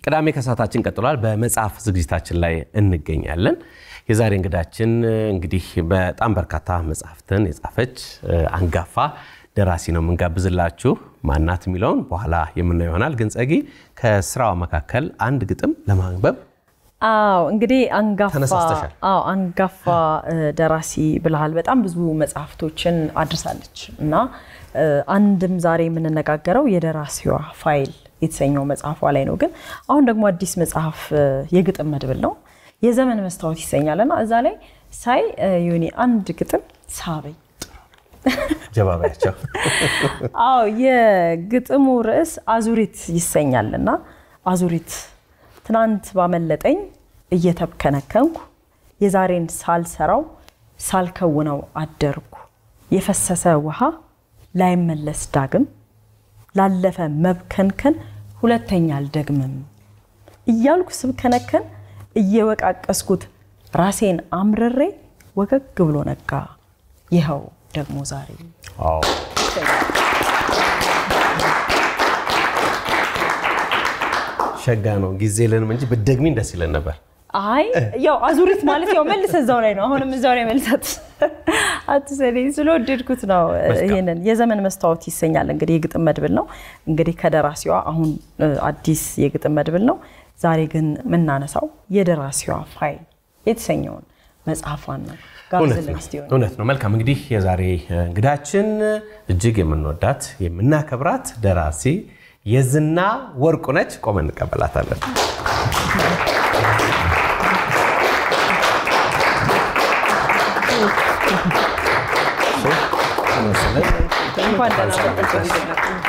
ቅዳሜ ከሰዓታችን ቀጥሏል። በመጽሐፍ ዝግጅታችን ላይ እንገኛለን። የዛሬ እንግዳችን እንግዲህ በጣም በርካታ መጽሐፍትን የጻፈች አንጋፋ ደራሲ ነው የምንጋብዝላችሁ። ማናት የሚለውን በኋላ የምናየው ይሆናል። ግን ጸጊ ከስራዋ መካከል አንድ ግጥም ለማንበብ አዎ እንግዲህ አንጋፋ ተነሳስተሻል። አዎ አንጋፋ ደራሲ ብልሃል። በጣም ብዙ መጽሐፍቶችን አድርሳለች እና አንድም ዛሬ የምንነጋገረው የደራሲዋ ፋይል የተሰኘው መጽሐፏ ላይ ነው። ግን አሁን ደግሞ አዲስ መጽሐፍ የግጥም መድብል ነው የዘመን መስታወት ይሰኛል እና እዛ ላይ ሳይ ዮኒ አንድ ግጥም ሳበኝ። ጀባባያቸው አዎ የግጥሙ ርዕስ አዙሪት ይሰኛል እና አዙሪት ትናንት ባመለጠኝ እየተብከነከንኩ የዛሬን ሳልሰራው ሳልከውነው አደርኩ የፈሰሰ ውሃ ላይመለስ ዳግም ላለፈ መብከንከን ሁለተኛ አልደግምም እያልኩ ስብከነከን እየወቃቀስኩት ራሴን አምርሬ ወገግ ብሎ ነጋ ይኸው ደግሞ ዛሬ ሸጋ ነው። ጊዜ የለንም እንጂ ብትደግሚኝ ደስ ይለን ነበር። አይ ያው አዙሪት ማለት ያው መልስ እዛው ላይ ነው። አሁንም እዛው ላይ መልሳት አትሰለኝ ስለወደድኩት ነው። ይሄንን የዘመን መስታወት ይሰኛል እንግዲህ የግጥም መድብል ነው። እንግዲህ ከደራሲዋ አሁን አዲስ የግጥም መድብል ነው። ዛሬ ግን የምናነሳው የደራሲዋ ፋይል የተሰኘውን መጽሐፏን ነው። ጋብዝልን እስቲ ሆነ እውነት ነው። መልካም እንግዲህ የዛሬ እንግዳችን እጅግ የምንወዳት የምናከብራት ደራሲ የዝና ወርቁ ነች። ቆመን እንቀበላታለን። እንኳን ደህና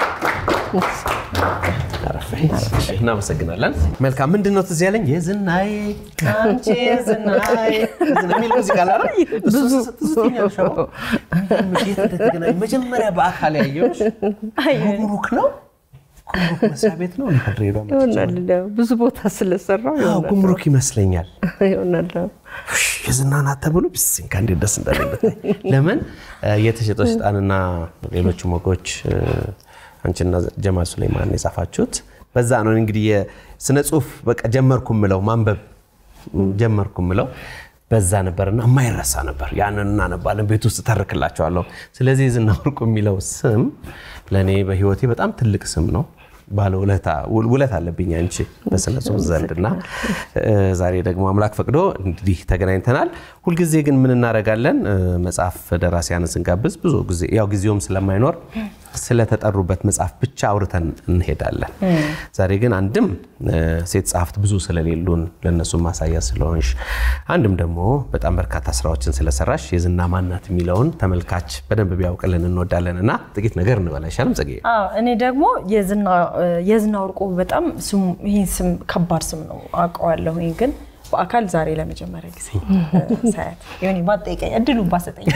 እናመሰግናለን። መልካም ምንድን ነው ትዝ ያለኝ የዝናዬ አንቺ የዝናዬ የሚል ሙዚቃ አለ አይደል? እሱ ስትዝትኛል ሸዋ የት እንደተገናኘን መጀመሪያ በአካል ያየሁሽ ጉምሩክ ነው ጉምሩክ መስሪያ ቤት ነው ድሬዳዋ መጥቼ ይሆናል ብዙ ቦታ ስለሰራው አዎ፣ ጉምሩክ ይመስለኛል። ይሆናል። የዝና ናት ተብሎ ብስንካ እንዴት ደስ እንዳለኝ ብታይ። ለምን የተሸጠው ሰይጣንና ሌሎችም ወጎች አንቺና ጀማል ሱሌማን የጻፋችሁት በዛ ነው። እንግዲህ የስነ ጽሁፍ በቃ ጀመርኩ ምለው ማንበብ ጀመርኩ ምለው በዛ ነበርና የማይረሳ ነበር። ያንን እናነባለን፣ ቤት ውስጥ ተርክላቸዋለሁ። ስለዚህ የዝና ወርቁ የሚለው ስም ለእኔ በህይወቴ በጣም ትልቅ ስም ነው። ባለ ውለት አለብኝ አንቺ በስነ ጽሁፍ ዘንድና ዛሬ ደግሞ አምላክ ፈቅዶ እንግዲህ ተገናኝተናል። ሁልጊዜ ግን ምን እናደርጋለን? መጽሐፍ ደራሲያንን ስንጋብዝ ብዙ ጊዜ ያው ጊዜውም ስለማይኖር ስለተጠሩበት መጽሐፍ ብቻ አውርተን እንሄዳለን። ዛሬ ግን አንድም ሴት ጸሐፍት ብዙ ስለሌሉን ለእነሱ ማሳያ ስለሆንሽ፣ አንድም ደግሞ በጣም በርካታ ስራዎችን ስለሰራሽ የዝና ማናት የሚለውን ተመልካች በደንብ ቢያውቅልን እንወዳለን እና ጥቂት ነገር እንበላ አይሻልም ጽጌ? አዎ እኔ ደግሞ የዝና ወርቁ በጣም ይህን ስም ከባድ ስም ነው አውቀዋለሁኝ፣ ግን በአካል ዛሬ ለመጀመሪያ ጊዜ ሳያት ሆኒ ባጠይቀኝ እድሉን ባሰጠኝ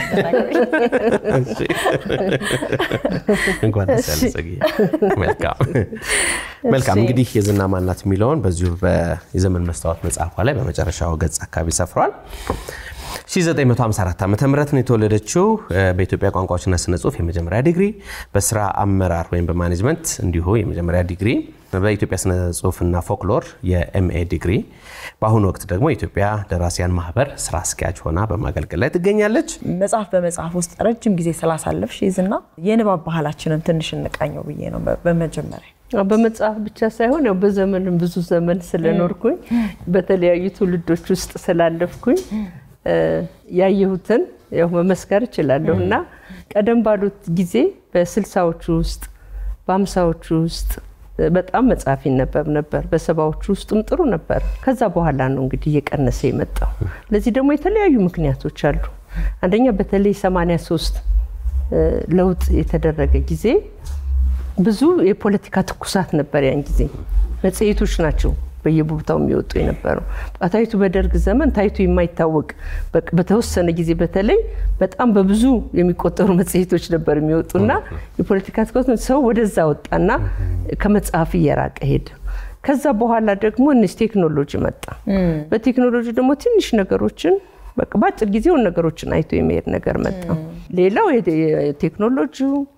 እንኳን ደስ ያለሽ ጽጌ። መልካም መልካም። እንግዲህ የዝና ማናት የሚለውን በዚሁ የዘመን መስታወት መጽሐፏ ላይ በመጨረሻው ገጽ አካባቢ ሰፍሯል። 1954 ዓ ም ነው የተወለደችው። በኢትዮጵያ ቋንቋዎችና ስነ ጽሁፍ የመጀመሪያ ዲግሪ፣ በስራ አመራር ወይም በማኔጅመንት እንዲሁ የመጀመሪያ ዲግሪ፣ በኢትዮጵያ ስነ ጽሁፍና ፎክሎር የኤምኤ ዲግሪ፣ በአሁኑ ወቅት ደግሞ የኢትዮጵያ ደራሲያን ማህበር ስራ አስኪያጅ ሆና በማገልገል ላይ ትገኛለች። መጽሐፍ በመጽሐፍ ውስጥ ረጅም ጊዜ ስላሳለፍሽ ይዝና የንባብ ባህላችንን ትንሽ እንቃኘው ብዬ ነው በመጀመሪያ በመጽሐፍ ብቻ ሳይሆን ያው በዘመንም ብዙ ዘመን ስለኖርኩኝ በተለያዩ ትውልዶች ውስጥ ስላለፍኩኝ ያየሁትን ያው መመስከር እችላለሁ እና ቀደም ባሉት ጊዜ በስልሳዎቹ ውስጥ በአምሳዎቹ ውስጥ በጣም መጽሐፍ ይነበብ ነበር። በሰባዎቹ ውስጥም ጥሩ ነበር። ከዛ በኋላ ነው እንግዲህ እየቀነሰ የመጣው። ለዚህ ደግሞ የተለያዩ ምክንያቶች አሉ። አንደኛ በተለይ 83 ለውጥ የተደረገ ጊዜ ብዙ የፖለቲካ ትኩሳት ነበር። ያን ጊዜ መጽሔቶች ናቸው በየቦታው የሚወጡ የነበረው ታይቱ በደርግ ዘመን ታይቱ የማይታወቅ በተወሰነ ጊዜ በተለይ በጣም በብዙ የሚቆጠሩ መጽሔቶች ነበር የሚወጡና የፖለቲካ ትኩረት ሰው ወደዛ ወጣና ከመጽሐፍ እየራቀ ሄደ። ከዛ በኋላ ደግሞ እነዚህ ቴክኖሎጂ መጣ። በቴክኖሎጂ ደግሞ ትንሽ ነገሮችን በቃ በአጭር ጊዜውን ነገሮችን አይቶ የመሄድ ነገር መጣ። ሌላው የቴክኖሎጂው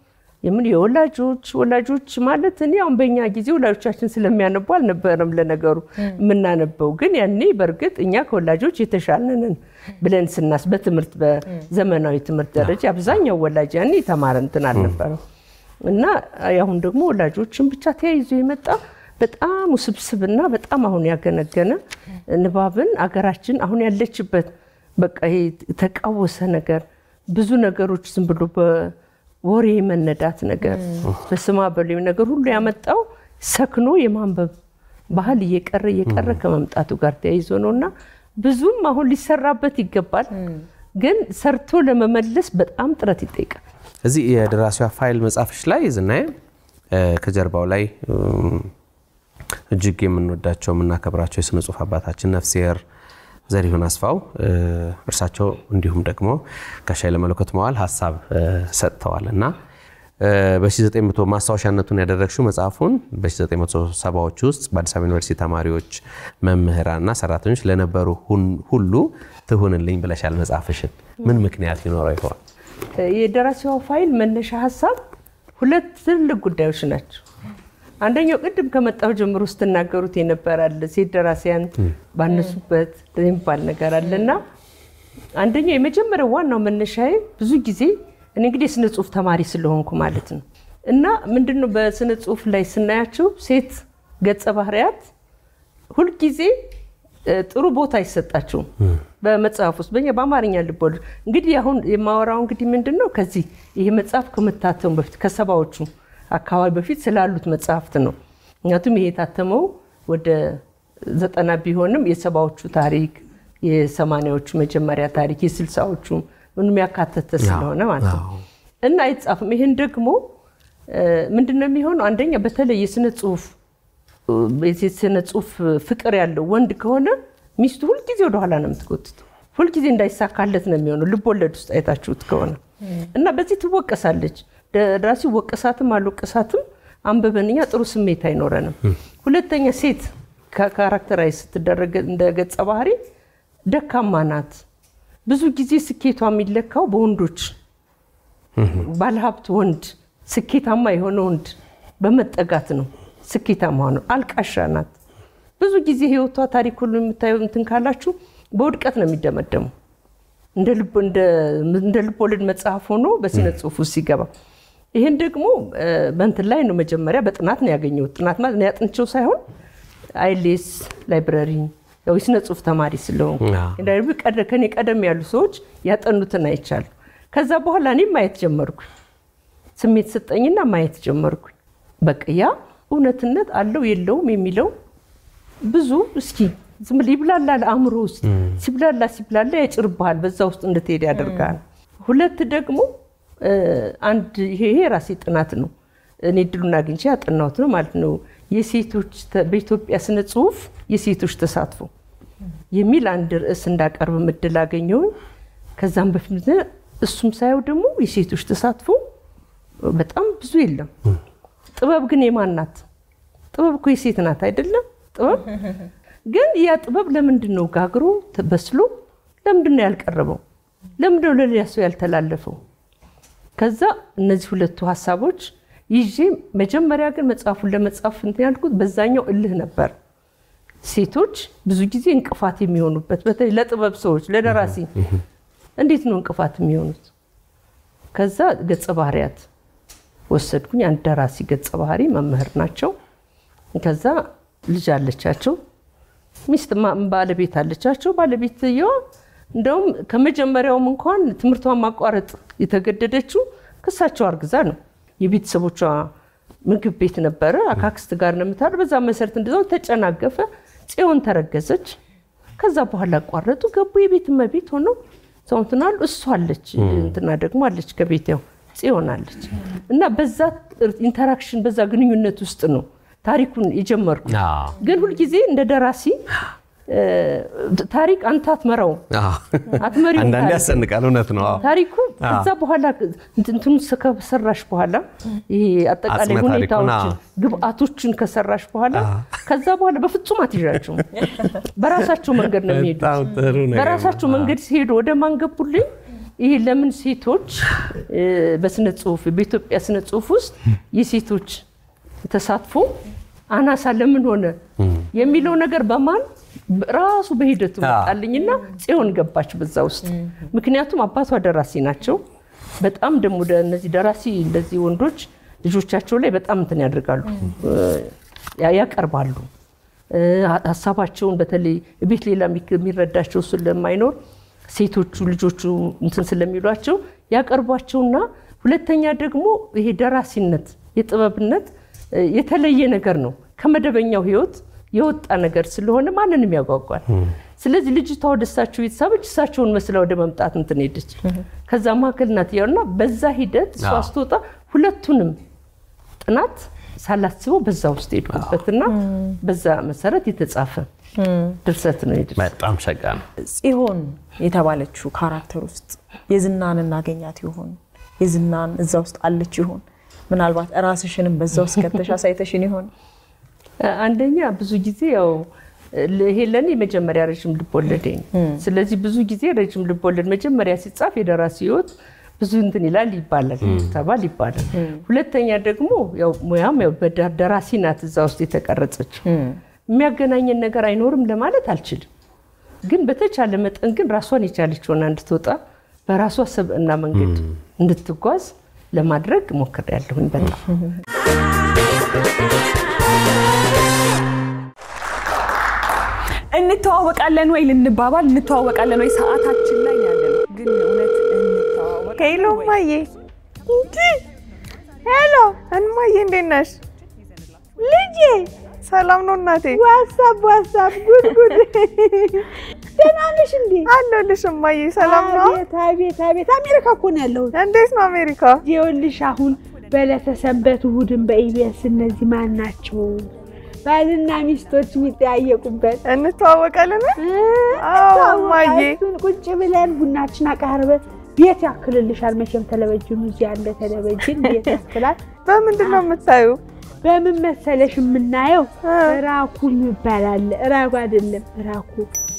የምን የወላጆች ወላጆች ማለት እኔ አሁን በእኛ ጊዜ ወላጆቻችን ስለሚያነቡ አልነበረም ለነገሩ የምናነበው። ግን ያኔ በእርግጥ እኛ ከወላጆች የተሻልንን ብለን ስናስ በትምህርት በዘመናዊ ትምህርት ደረጃ አብዛኛው ወላጅ ያኔ የተማረ እንትን አልነበረም እና አሁን ደግሞ ወላጆችን ብቻ ተያይዞ የመጣ በጣም ውስብስብና በጣም አሁን ያገነገነ ንባብን አገራችን አሁን ያለችበት በቃ ይሄ የተቃወሰ ነገር ብዙ ነገሮች ዝም ብሎ በወሬ መነዳት ነገር በስማ በሌ ነገር ሁሉ ያመጣው ሰክኖ የማንበብ ባህል እየቀረ እየቀረ ከመምጣቱ ጋር ተያይዞ ነው እና ብዙም አሁን ሊሰራበት ይገባል። ግን ሰርቶ ለመመለስ በጣም ጥረት ይጠይቃል። እዚህ የደራሲዋ ፋይል መጽሐፍሽ ላይ ዝናየ ከጀርባው ላይ እጅግ የምንወዳቸው የምናከብራቸው የስነ ጽሁፍ አባታችን ነፍስሔር ዘሪሁን አስፋው እርሳቸው እንዲሁም ደግሞ ጋሽ ኃይለመለኮት መዋል ሀሳብ ሰጥተዋል እና በ1900 ማስታወሻነቱን ያደረግሽው መጽሐፉን በ1970ዎች ውስጥ በአዲስ አበባ ዩኒቨርሲቲ ተማሪዎች መምህራንና ሰራተኞች ለነበሩ ሁሉ ትሁንልኝ ብለሻል። መጽሐፍሽን ምን ምክንያት ሊኖረው ይሆን? የደራሲዋ ፋይል መነሻ ሀሳብ ሁለት ትልቅ ጉዳዮች ናቸው። አንደኛው ቅድም ከመጣሁ ጀምሮ ስትናገሩት የነበራል ሴት ደራሲያን ባነሱበት የሚባል ነገር አለ እና አንደኛው የመጀመሪያው ዋናው መነሻዬ ብዙ ጊዜ እኔ እንግዲህ የስነ ጽሁፍ ተማሪ ስለሆንኩ ማለት ነው እና ምንድነው በስነ ጽሁፍ ላይ ስናያቸው ሴት ገጸ ባህሪያት ሁልጊዜ ጥሩ ቦታ አይሰጣቸውም በመጽሐፍ ውስጥ በኛ በአማርኛ ልቦለድ እንግዲህ አሁን የማወራው እንግዲህ ምንድን ነው ከዚህ ይሄ መጽሐፍ ከመታተሙ በፊት ከሰባዎቹ አካባቢ በፊት ስላሉት መጽሐፍት ነው። ምክንያቱም ይሄ የታተመው ወደ ዘጠና ቢሆንም የሰባዎቹ ታሪክ የሰማኒያዎቹ መጀመሪያ ታሪክ የስልሳዎቹ ምንም ያካተተ ስለሆነ ማለት ነው እና አይጻፍም። ይህን ደግሞ ምንድን ነው የሚሆነው? አንደኛ በተለይ የስነ ጽሁፍ የስነ ጽሁፍ ፍቅር ያለው ወንድ ከሆነ ሚስቱ ሁልጊዜ ወደኋላ ነው የምትጎትተው። ሁልጊዜ እንዳይሳካለት ነው የሚሆነው። ልብ ወለድ ውስጥ አይታችሁት ከሆነ እና በዚህ ትወቀሳለች። ደራሲ ወቀሳትም አልወቀሳትም አንብበን እኛ ጥሩ ስሜት አይኖረንም። ሁለተኛ ሴት ካራክተራይዝ ስትደረግ እንደ ገጸ ባህሪ ደካማ ናት። ብዙ ጊዜ ስኬቷ የሚለካው በወንዶች ባለሀብት ወንድ፣ ስኬታማ የሆነ ወንድ በመጠጋት ነው ስኬታማ ሆነው። አልቃሻ ናት። ብዙ ጊዜ ህይወቷ ታሪክ ሁሉ የምታየው እንትን ካላችሁ በውድቀት ነው የሚደመደሙ እንደ ልብ ወለድ መጽሐፍ ሆኖ በስነ ጽሁፍ ውስጥ ሲገባ ይህን ደግሞ በእንትን ላይ ነው መጀመሪያ በጥናት ነው ያገኘሁት። ጥናት ማለት ነው ያጥንቸው ሳይሆን አይሌስ ላይብረሪ ያው የስነ ጽሁፍ ተማሪ ስለሆንኩ ከኔ ቀደም ያሉ ሰዎች ያጠኑትን አይቻሉ። ከዛ በኋላ እኔም ማየት ጀመርኩ። ስሜት ሰጠኝና ማየት ጀመርኩ። በቃ ያ እውነትነት አለው የለውም የሚለው ብዙ እስኪ ዝም ብለህ ይብላላል አእምሮ ውስጥ ሲብላላ ሲብላላ ያጭርብሃል፣ በዛ ውስጥ እንድትሄድ ያደርጋል። ሁለት ደግሞ አንድ ይሄ ራሴ ጥናት ነው እኔ እድሉን አግኝቼ ያጠናሁት ነው ማለት ነው። የሴቶች በኢትዮጵያ ስነ ጽሁፍ የሴቶች ተሳትፎ የሚል አንድ ርዕስ እንዳቀርብ እድል አገኘሁኝ። ከዛም በፊት እሱም ሳየው ደግሞ የሴቶች ተሳትፎ በጣም ብዙ የለም። ጥበብ ግን የማን ናት? ጥበብ እኮ የሴት ናት አይደለም? ጥበብ ግን ያ ጥበብ ለምንድን ነው ጋግሮ በስሎ ለምንድን ነው ያልቀረበው? ለምንድን ነው ለሌላ ሰው ያልተላለፈው? ከዛ እነዚህ ሁለቱ ሀሳቦች ይዤ መጀመሪያ ግን መጽሐፉን ለመጻፍ እንትን ያልኩት በዛኛው እልህ ነበር። ሴቶች ብዙ ጊዜ እንቅፋት የሚሆኑበት በተለይ ለጥበብ ሰዎች ለደራሲ እንዴት ነው እንቅፋት የሚሆኑት? ከዛ ገጸ ባህሪያት ወሰድኩኝ። አንድ ደራሲ ገጸ ባህሪ መምህር ናቸው። ከዛ ልጅ አለቻቸው፣ ሚስት ባለቤት አለቻቸው። ባለቤትየዋ እንደውም ከመጀመሪያውም እንኳን ትምህርቷን ማቋረጥ የተገደደችው ክሳቸው አርግዛ ነው። የቤተሰቦቿ ምግብ ቤት ነበረ፣ አካክስት ጋር ነው የምታድር። በዛ መሰረት እንደዛው ተጨናገፈ። ጽዮን ተረገዘች። ከዛ በኋላ አቋረጡ፣ ገቡ። የቤት እመቤት ሆነው ሰው እንትን አሉ። እሷ አለች እንትና ደግሞ አለች ከቤት ያው ጽዮን አለች እና በዛ ኢንተራክሽን በዛ ግንኙነት ውስጥ ነው ታሪኩን የጀመርኩ። ግን ሁልጊዜ እንደ ደራሲ ታሪክ አንተ አትመራውም፣ አትመሪውም። አንዳንዴ ያሰንቃል። እውነት ነው። ታሪኩ ከዛ በኋላ እንትኑ ከሰራሽ በኋላ ይሄ አጠቃላይ አጽመ ታሪኩን፣ ሁኔታዎችን ግብአቶችን ከሰራሽ በኋላ ከዛ በኋላ በፍጹም አትይዣቸውም። በራሳቸው መንገድ ነው የሚሄዱት። በጣም ጥሩ ነገር ነው። በራሳቸው መንገድ ሲሄዱ ወደ ማን ገቡልኝ? ይህ ለምን ሴቶች እ፣ በስነ ጽሁፍ በኢትዮጵያ ስነ ጽሁፍ ውስጥ የሴቶች ተሳትፎ አናሳ ለምን ሆነ የሚለው ነገር በማን ራሱ በሂደቱ መጣልኝና ጽዮን ገባች በዛ ውስጥ። ምክንያቱም አባቷ ደራሲ ናቸው። በጣም ደግሞ ደ- እነዚህ ደራሲ እንደዚህ ወንዶች ልጆቻቸው ላይ በጣም እንትን ያደርጋሉ ያ- ያቀርባሉ እ፣ ሀሳባቸውን በተለይ ቤት ሌላ የሚክ- የሚረዳቸው ስለማይኖር ሴቶቹ ልጆቹ እንትን ስለሚሏቸው ያቀርቧቸውና ሁለተኛ ደግሞ ይሄ ደራሲነት የጥበብነት እ፣ የተለየ ነገር ነው ከመደበኛው ህይወት የወጣ ነገር ስለሆነ ማንንም ያጓጓል። ስለዚህ ልጅቷ ወደ እሳቸው የተሳበች እሳቸውን መስላ ወደ መምጣት እንትን ሄደች። ከዛ መካከል ናት ያውና በዛ ሂደት እሷ አዎ። ስትወጣ ሁለቱንም ጥናት ሳላስበው በዛ ውስጥ ሄድኩበትና በዛ መሰረት የተጻፈ ድርሰት ነው የድርሰት በጣም ሸጋ ነው። ጽዮን የተባለችው ካራክተር ውስጥ የዝናን እናገኛት ይሆን? የዝናን እዛ ውስጥ አለች ይሆን? ምናልባት ራስሽንም በዛ ውስጥ ከተሽ አሳይተሽን ይሆን? አንደኛ ብዙ ጊዜ ያው ይሄ ለእኔ የመጀመሪያ ረዥም ልቦለዴ ነው። ስለዚህ ብዙ ጊዜ ረዥም ልቦለድ መጀመሪያ ሲጻፍ የደራሲ ህይወት ብዙ እንትን ይላል ይባላል ተባል ይባላል። ሁለተኛ ደግሞ ያው ሙያም ያው በዳ- ደራሲ ናት እዛ ውስጥ የተቀረጸችው የሚያገናኘን ነገር አይኖርም ለማለት አልችልም። ግን በተቻለ መጠን ግን ራሷን የቻለች ሆና እንድትወጣ በራሷ ሰብዕና መንገድ እንድትጓዝ ለማድረግ ሞክሬያለሁኝ በጣም እንተዋወቃለን ወይ ልንባባል እንተዋወቃለን ወይ ሰዓታችን ላይ ያለ ነው። ግን እውነት እንተዋወቃለን ሄሎ ወይ? እማዬ። እንዲ ሄሎ እማዬ፣ እንዴት ነሽ? ልጄ ሰላም ነው እናቴ? ዋትሳፕ ዋትሳፕ፣ ጉድ ጉድ። ደህና ነሽ እንዴ? አለሁልሽ እማዬ። ሰላም ነው? አቤት አቤት አቤት! አሜሪካ እኮ ነው ያለሁት። እንዴት ነው አሜሪካ? ይኸውልሽ አሁን በዕለተ ሰንበት እሑድን በኢቢኤስ እነዚህ ማን ናቸው ባልና ሚስቶች የሚጠያየቁበት እንተዋወቃለን? አዎ እማዬ። እሱን ቁጭ ብለን ቡናችን አቃርበን ቤት ያክልልሻል። መቼም ቴሌቪዥኑ እዚህ ያለ ቴሌቪዥን ቤት ያክላል። በምንድን ነው የምታዩ? በምን መሰለሽ የምናየው ራኩ የሚባል አለ። ራኩ አይደለም ራኩ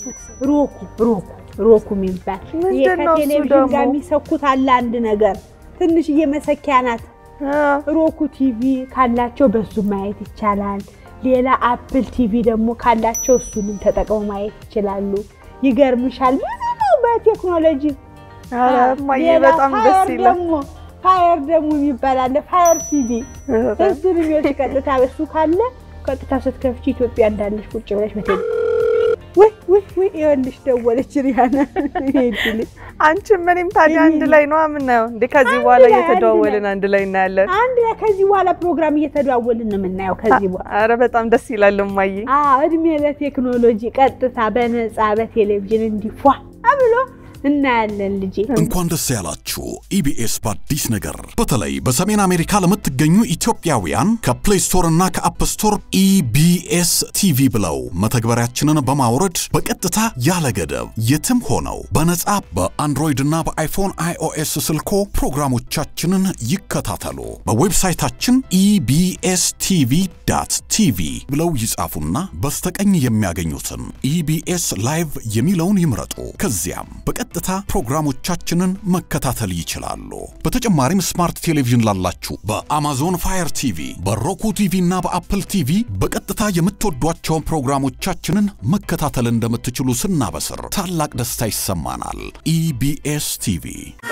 ሮኩ ሮኩ ሮኩ የሚባል ይሄ ምንድን ነው እሱ ከቴሌቪዥን ደግሞ? ጋር የሚሰኩት አለ አንድ ነገር ትንሽዬ መሰኪያ ናት። ሮኩ ቲቪ ካላቸው በሱ ማየት ይቻላል። ሌላ አፕል ቲቪ ደግሞ ካላቸው እሱንም ተጠቅመው ማየት ይችላሉ። ይገርምሻል ብዙ ነው በቴክኖሎጂ ኧረ እማዬ ሌላ በጣም ደስ ፋየር ይላል። ደግሞ ፋየር ደግሞ የሚባል አለ ፋየር ቲቪ እሱን የሚወስድ ቀጥታ እሱ ካለ ቀጥታ ስትከፍቺ ኢትዮጵያ እንዳለሽ ቁጭ ብለሽ በቴሌ ወይ ወይ ወይ ይኸውልሽ ደወለች ሪያና ይሄድል አንቺም እኔም ታዲያ አንድ ላይ ነው የምናየው እንዴ? ከዚህ አንድ በኋላ ላይ፣ አንድ እየተደዋወልን ላይ። አንድ ላይ እናያለን። አንድ ላይ ከዚህ በኋላ ፕሮግራም እየተደዋወልን ነው የምናየው። ከዚህ በኋላ ኧረ በጣም ደስ ይላል እማዬ። አዎ እድሜ ለቴክኖሎጂ ቀጥታ በነፃ በቴሌቪዥን እንዲፏ ብሎ እናያለን ልጄ። እንኳን ደስ ያላችሁ ኢቢኤስ በአዲስ ነገር በተለይ በሰሜን አሜሪካ ለምትገኙ ኢትዮጵያውያን ከፕሌይ ስቶር እና ከአፕ ስቶር ኢቢኤስ ቲቪ ብለው መተግበሪያችንን በማውረድ በቀጥታ ያለ ገደብ የትም ሆነው በነጻ በአንድሮይድ እና በአይፎን አይኦኤስ ስልኮ ፕሮግራሞቻችንን ይከታተሉ። በዌብሳይታችን ኢቢኤስ ቲቪ ዳት ቲቪ ብለው ይጻፉና በስተቀኝ የሚያገኙትን ኢቢኤስ ላይቭ የሚለውን ይምረጡ። ከዚያም በቀጥታ ፕሮግራሞቻችንን መከታተል ይችላሉ። በተጨማሪም ስማርት ቴሌቪዥን ላላችሁ በአማዞን ፋየር ቲቪ፣ በሮኩ ቲቪ እና በአፕል ቲቪ በቀጥታ የምትወዷቸውን ፕሮግራሞቻችንን መከታተል እንደምትችሉ ስናበስር ታላቅ ደስታ ይሰማናል። ኢቢኤስ ቲቪ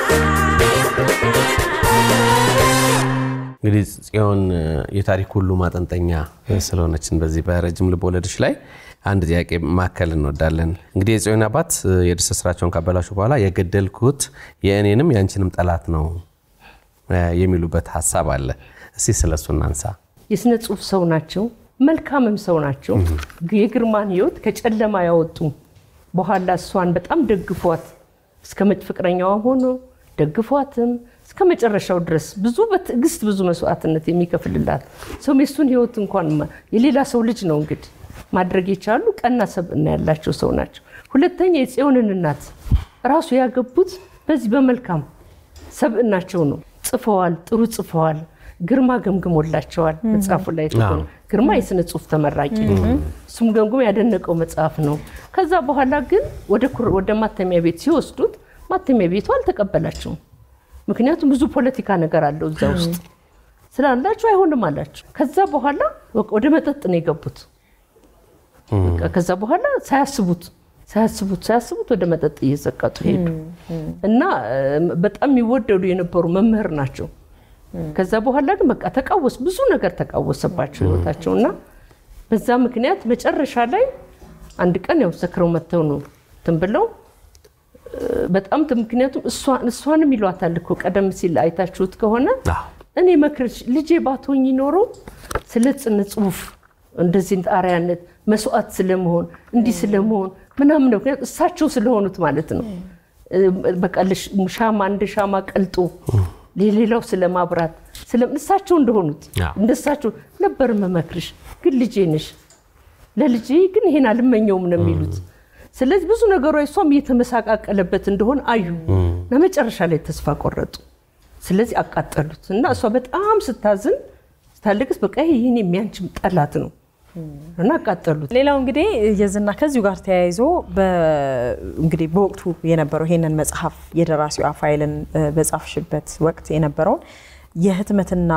እንግዲህ ጽዮን የታሪክ ሁሉ ማጠንጠኛ ስለሆነችን በዚህ በረጅም ልብ ወለዶች ላይ አንድ ጥያቄ ማከል እንወዳለን። እንግዲህ የጽዮን አባት የድርሰት ስራቸውን ካበላሹ በኋላ የገደልኩት የእኔንም የአንቺንም ጠላት ነው የሚሉበት ሀሳብ አለ። እስቲ ስለሱ እናንሳ። የስነ ጽሁፍ ሰው ናቸው፣ መልካምም ሰው ናቸው። የግርማን ህይወት ከጨለማ ያወጡ በኋላ እሷን በጣም ደግፏት እስከ መጭ ፍቅረኛዋም ሆኖ ደግፏትም እስከ መጨረሻው ድረስ ብዙ በትዕግስት ብዙ መስዋዕትነት የሚከፍልላት ሰው የሱን ህይወት እንኳን ማ- የሌላ ሰው ልጅ ነው እንግዲህ ማድረግ የቻሉ ቀና ሰብዕና ያላቸው ሰው ናቸው። ሁለተኛ የጽዮንን እናት ራሱ ያገቡት በዚህ በመልካም ሰብዕናቸው ነው። ጽፈዋል፣ ጥሩ ጽፈዋል። ግርማ ገምግሞላቸዋል። መጽሐፉ ላይ ተገ- አዎ። ግርማ የስነ ጽሁፍ ተመራቂ ነው። እሱም ገምግሞ ያደነቀው መጽሐፍ ነው። ከዛ በኋላ ግን ወደ ኩር- ወደ ማተሚያ ቤት ሲወስዱት ማተሚያ ቤቱ አልተቀበላቸውም። ምክንያቱም ብዙ ፖለቲካ ነገር አለው እዛ ውስጥ ስላላቸው አይሆንም አላቸው። ከዛ በኋላ በቃ ወደ መጠጥ ነው የገቡት። በቃ ከዛ በኋላ ሳያስቡት ሳያስቡት ሳያስቡት ወደ መጠጥ እየዘቀጡ ሄዱ እና እ፣ በጣም የሚወደዱ የነበሩ መምህር ናቸው። ከዛ በኋላ ግን በቃ ተቃወስ ብዙ ነገር ተቃወሰባቸው ህይወታቸው እና በዛ ምክንያት መጨረሻ ላይ አንድ ቀን ያው ሰክረው መጥተው ነው እንትን ብለው እ፣ በጣም ት- ምክንያቱም እሷ- እሷንም ይሏታል እኮ ቀደም ሲል አይታችሁት ከሆነ አዎ። እኔ መክረሽ ልጄ ባትሆኚ ኖሮ ስለ ጽነ ጽሁፍ እንደዚህ አርአያነት መስዋዕት ስለመሆን እንዲህ ስለመሆን ምናምን ነው። ምክንያቱም እሳቸው ስለሆኑት ማለት ነው። እ፣ በቃ ለሽ- ሻማ እንደ ሻማ ቀልጦ ሌላው ስለማብራት ስለ እሳቸው እንደሆኑት አዎ። እንደሳቸው ነበር መመክርሽ፣ ግን ልጄ ነሽ ለልጄ ግን ይሄን አልመኘውም ነው የሚሉት። ስለዚህ ብዙ ነገሯ እሷም እየተመሳቃቀለበት እንደሆነ አዩ እና መጨረሻ ላይ ተስፋ ቆረጡ። ስለዚህ አቃጠሉት እና እሷ በጣም ስታዝን ስታለቅስ በቃ ይሄ የኔ የሚያንችም ጠላት ነው እና አቃጠሉት። ሌላው እንግዲህ የዝና ከዚሁ ጋር ተያይዞ በ- እንግዲህ በወቅቱ የነበረው ይሄንን መጽሐፍ የደራሲዋ ፋይልን እ፣ በጻፍሽበት ወቅት የነበረውን የህትመትና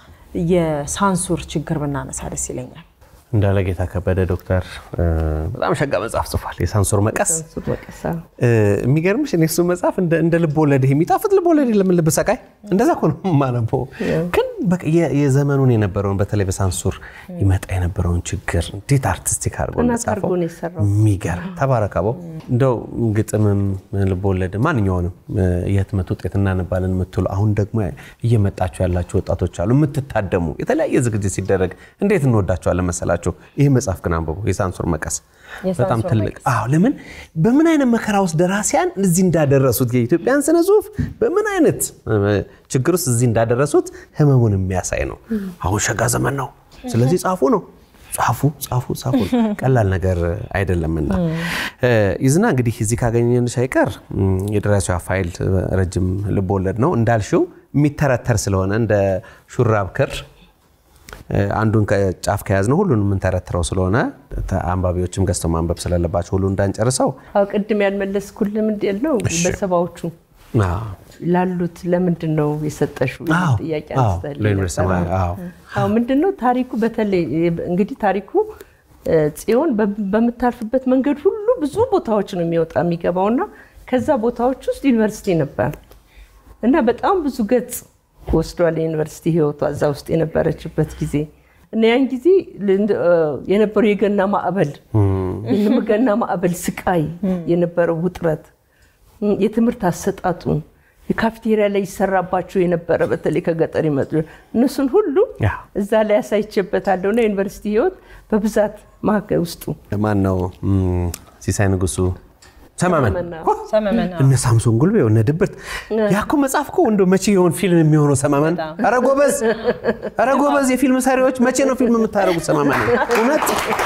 የሳንሱር ችግር ብናነሳ ደስ ይለኛል። እንዳለ ጌታ ከበደ ዶክተር እ፣ በጣም ሸጋ መጽሐፍ ጽፏል። የሳንሱር መቀስ እሱ በቀሳ እ፣ የሚገርምሽ እኔ እሱ መጽሐፍ እንደ እንደ ልብ ወለድ የሚጣፍጥ ልብ ወለድ ለምን ልብ ሰቃይ እንደዛ እኮ ነው የማነበው። ግን በቃ የ- የዘመኑን የነበረውን በተለይ በሳንሱር ይመጣ የነበረውን ችግር እንዴት አርቲስቲክ አድርጎ ጥናት እንደጻፈው አድርጎ ነው የሰራው። የሚገርም ተባረካበው። እንደው ግጥምም ልብ ወለድ ማንኛውንም እ፣ የህትመት ውጤት እናነባለን የምትሉ አሁን ደግሞ እየመጣችሁ ያላችሁ ወጣቶች አሉ የምትታደሙ የተለያየ ዝግጅት ሲደረግ እንዴት እንወዳቸዋለን መሰላችሁ። ይህ መጽሐፍ ግን አንብቡ፣ የሳንሱር መቀስ በጣም የሳንሱር ትልቅ አዎ። ለምን በምን አይነት መከራ ውስጥ ደራሲያን እዚህ እንዳደረሱት የኢትዮጵያን ስነ ጽሁፍ በምን አይነት እ፣ ችግር ውስጥ እዚህ እንዳደረሱት ህመሙን የሚያሳይ ነው። አሁን ሸጋ ዘመን ነው። ስለዚህ ጻፉ ነው ጻፉ ጻፉ ጻፉ ቀላል ነገር አይደለምና እ፣ ይዝና እንግዲህ እዚህ ካገኘንሽ አይቀር እም፣ የደራሲዋ ፋይል እ፣ ረጅም ልቦወለድ ነው እንዳልሽው የሚተረተር ስለሆነ እንደ ሹራብ ክር እ፣ አንዱን ጫፍ ከያዝነው ሁሉን የምንተረትረው ስለሆነ ተ- አንባቢዎችም ገዝተው ማንበብ ስለለባቸው ሁሉ እንዳንጨርሰው አዎ ቅድም ያልመለስኩልህ ምንድን ነው በሰባዎቹ አዎ፣ ላሉት ለምንድን ነው የሰጠሽው የሚል አዎ፣ ጥያቄ አዎ፣ አንስተህልኝ ለዩኒቨርሲቲ ነበር። ተማሪ፣ አዎ። አዎ ምንድን ነው ታሪኩ በተለይ እንግዲህ ታሪኩ እ፣ ጽዮን በ- በምታልፍበት መንገድ ሁሉ ብዙ ቦታዎች ነው የሚወጣ የሚገባውና ከዛ ቦታዎች ውስጥ ዩኒቨርሲቲ ነበር እና በጣም ብዙ ገጽ ወስዷል የዩኒቨርሲቲ ህይወቷ እዛ ውስጥ የነበረችበት ጊዜ እና ያን ጊዜ ል- እ፣ የነበረው የገና ማዕበል የገና ማዕበል ስቃይ የነበረው ውጥረት እም፣ የትምህርት አሰጣጡን የካፍቴሪያ ላይ ይሰራባቸው የነበረ በተለይ ከገጠር ይመጡ እነሱን ሁሉ ያ። እዛ ላይ ያሳይቼበታለሁ እና ዩኒቨርሲቲ ህይወት በብዛት ማዕከል ውስጡ ማን ነው እም፣ ሲሳይ ንጉሱ ሰማመን ሰመመን እነ ሳምሶን ጉልቤ እነ ድብርት ያኮ መጽሐፍ እኮ እንደው መቼ የሆን ፊልም የሚሆነው ሰማመን ኧረ ጎበዝ ኧረ ጎበዝ የፊልም ሰሪዎች መቼ ነው ፊልም የምታደርጉት ሰማመን እውነት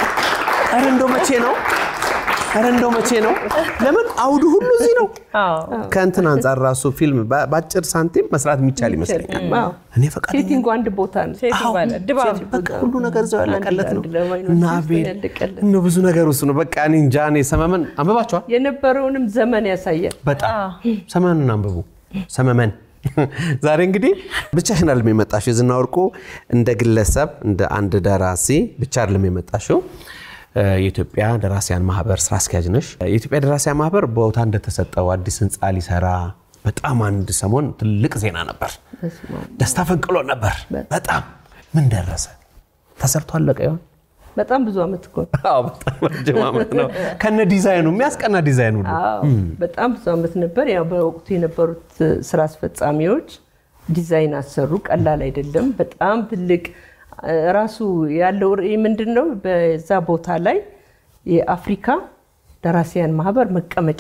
ኧረ እንደው መቼ ነው ኧረ እንደው መቼ ነው ለምን አውዱ ሁሉ እዚህ ነው ከእንትን አንጻር ራሱ ፊልም በ- በአጭር ሳንቲም መስራት የሚቻል ይመስለኛል አዎ። እኔ ፈቃደኛ ሴቲንጉ አንድ ቦታ ነው ሴቲንግ አለ፣ ድባብ በቃ ሁሉ ነገር እዛው ያለቀለት ነው አንድ ለማይኖር እና ውስጥ አቤል ያለቀለት። እነ ብዙ ነገር ውስጥ ነው በቃ እኔ እንጃ እኔ ሰመመን አንብባቸዋል የነበረውንም ዘመን ያሳያል በጣም ሰመመንን አንብቡ ሰመመን ዛሬ እንግዲህ ብቻሽን አይደለም የመጣሽው የዝና ወርቁ እንደ ግለሰብ እንደ አንድ ደራሲ ብቻ አይደለም የመጣሽው እ፣ የኢትዮጵያ ደራሲያን ማህበር ስራ አስኪያጅ ነሽ የኢትዮጵያ ደራሲያን ማህበር ቦታ እንደተሰጠው አዲስ ህንፃ ሊሰራ በጣም አንድ ሰሞን ትልቅ ዜና ነበር ደስታ ፈንቅሎ ነበር በጣም ምን ደረሰ ተሰርቶ አለቀ ይሆን በጣም ብዙ አመት እኮ ነው። አዎ በጣም ረጅም ዓመት ነው ከነ ዲዛይኑ የሚያስቀና ዲዛይን ሁሉ አዎ በጣም ብዙ አመት ነበር። ያው በወቅቱ የነበሩት ስራ አስፈጻሚዎች ዲዛይን አሰሩ። ቀላል አይደለም። በጣም ትልቅ እ፣ ራሱ ያለው ርዕይ ምንድን ነው? በዛ ቦታ ላይ የአፍሪካ ደራሲያን ማህበር መቀመጫ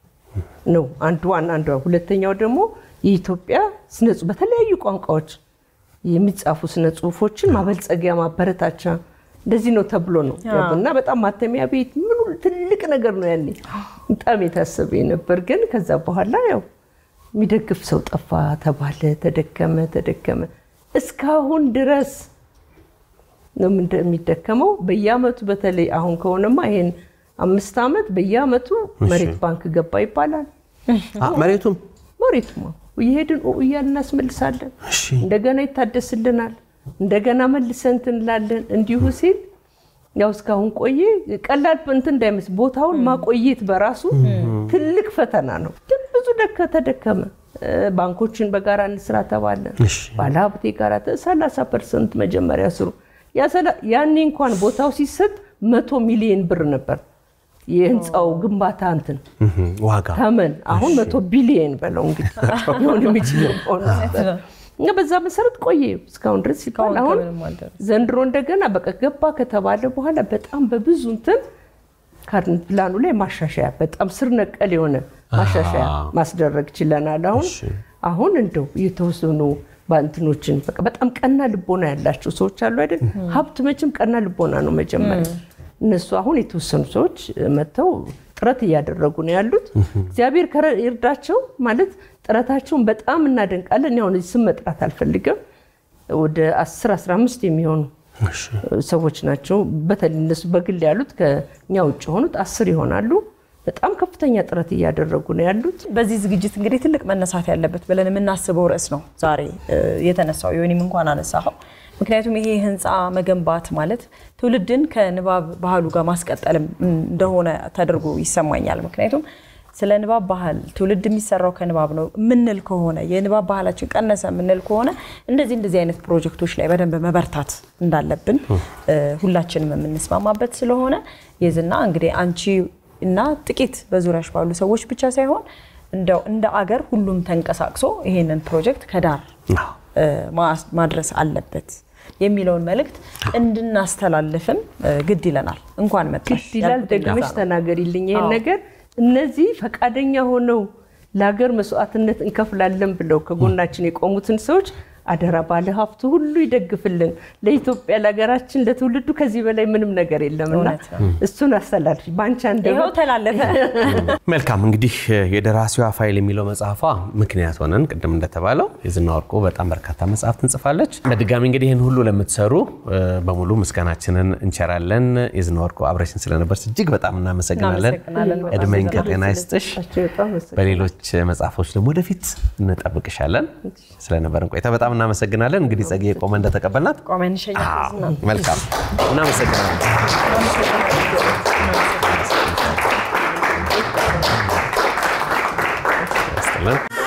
ነው አንዱ ዋና አንዱ። ሁለተኛው ደግሞ የኢትዮጵያ ስነ ጽሁፍ በተለያዩ ቋንቋዎች የሚጻፉ ስነ ጽሁፎችን ማበልጸጊያ ማበረታቻ እንደዚህ ነው ተብሎ ነው እና በጣም ማተሚያ ቤት ምኑ ትልቅ ነገር ነው ያኔ በጣም የታሰበ ነበር። ግን ከዛ በኋላ ያው የሚደግፍ ሰው ጠፋ ተባለ፣ ተደከመ ተደከመ እስካሁን ድረስ ነው ምንደ- የሚደከመው በየአመቱ በተለይ አሁን ከሆነማ ይሄን አምስት ዓመት በየአመቱ መሬት ባንክ ገባ ይባላል። አ፣ መሬቱም መሬቱማ እየሄድን ኦ እያልን እናስመልሳለን። እንደገና ይታደስልናል። እንደገና መልሰን እንትን እንላለን። እንዲሁ ሲል ያው እስካሁን ቆየ። ቀላል እንትን እንዳይመስል ቦታውን ማቆየት በራሱ ትልቅ ፈተና ነው። ግን ብዙ ደከ ተደከመ። እ፣ ባንኮችን በጋራ እንስራ ተባለን። ባለሀብቴ ጋር 30 ፐርሰንት መጀመሪያ ስሩ። ያ ሰላ- ያኔ እንኳን ቦታው ሲሰጥ መቶ ሚሊዮን ብር ነበር የህንፃው ግንባታ እንትን እህም፣ ዋጋ ተመን አሁን መቶ ቢሊየን በለው እንግዲህ ሊሆን የሚችለው ሆኖ ነበር። እና በዛ መሰረት ቆየ እስካሁን ድረስ ሲባል እስካሁን አሁን ከምንም አልደረሰም። ዘንድሮ እንደገና በቃ ገባ ከተባለ በኋላ በጣም በብዙ እንትን ካርድ ፕላኑ ላይ ማሻሻያ በጣም ስር ነቀል የሆነ ማሻሻያ ማስደረግ ችለናል። አሁን አሁን እንደው የተወሰኑ ባንትኖችን በቃ በጣም ቀና ልቦና ያላቸው ሰዎች አሉ አይደል? ሀብት መቼም ቀና ልቦና ነው መጀመሪያ። እነሱ አሁን የተወሰኑ ሰዎች መጥተው ጥረት እያደረጉ ነው ያሉት። እግዚአብሔር ከረ- ይርዳቸው ማለት ጥረታቸውን በጣም እናደንቃለን። እኔ አሁን እዚህ ስም መጥራት አልፈልግም። ወደ 10 15 የሚሆኑ ሰዎች ናቸው። በተለይ እነሱ በግል ያሉት ከኛ ውጭ የሆኑት አስር ይሆናሉ። በጣም ከፍተኛ ጥረት እያደረጉ ነው ያሉት። በዚህ ዝግጅት እንግዲህ ትልቅ መነሳት ያለበት ብለን የምናስበው ርዕስ ነው ዛሬ እ፣ የተነሳው የወይም እንኳን አነሳኸው። ምክንያቱም ይሄ ህንፃ መገንባት ማለት ትውልድን ከንባብ ባህሉ ጋር ማስቀጠልም እንደሆነ ተደርጎ ይሰማኛል። ምክንያቱም ስለ ንባብ ባህል ትውልድ የሚሰራው ከንባብ ነው የምንል ከሆነ የንባብ ባህላችን ቀነሰ የምንል ከሆነ እንደዚህ እንደዚህ አይነት ፕሮጀክቶች ላይ በደንብ መበርታት እንዳለብን እ፣ ሁላችንም የምንስማማበት ስለሆነ የዝና እንግዲህ አንቺ እና ጥቂት በዙሪያሽ ባሉ ሰዎች ብቻ ሳይሆን እንደው እንደ አገር ሁሉም ተንቀሳቅሶ ይሄንን ፕሮጀክት ከዳር እ፣ ማስ- ማድረስ አለበት የሚለውን መልእክት እንድናስተላልፍም እ፣ ግድ ይለናል። እንኳን መጣሽ ግድ ይላል። ያልኩት ደግመሽ እንደዛ ነው። ተናገሪልኝ ይሄን አዎ። ነገር። እነዚህ ፈቃደኛ ሆነው ለሀገር መስዋዕትነት እንከፍላለን ብለው ከጎናችን የቆሙትን ሰዎች አደራ ባለ ሀብቱ ሁሉ ይደግፍልን። ለኢትዮጵያ ለሀገራችን፣ ለትውልዱ ከዚህ በላይ ምንም ነገር የለምና እውነት ነው። እሱን አስተላልፊ በአንቺ ይኸው አንደበት ተላለፈ። መልካም እንግዲህ የደራሲዋ ፋይል የሚለው መጽሐፏ ምክንያት ሆነን ቅድም እንደተባለው የዝና ወርቁ በጣም በርካታ መጽሐፍት እንጽፋለች። በድጋሚ እንግዲህ ይህን ሁሉ ለምትሰሩ እ፣ በሙሉ ምስጋናችንን እንቸራለን። የዝና ወርቁ አብረሽን ስለነበርሽ እጅግ በጣም እናመሰግናለን። እናመሰግናለን። በጣም እድሜን ከጤና ይስጥሽ። በጣም መሰግናለሁ። በሌሎች መጽሐፎች ደግሞ ወደፊት እንጠብቅሻለን። ስለነበረን ቆይታ በጣም እናመሰግናለን። እንግዲህ ጸጌ ቆመ እንደተቀበልናት ቆመን እንሸኛት ዝና። መልካም እናመሰግናለን። ይስጥልን።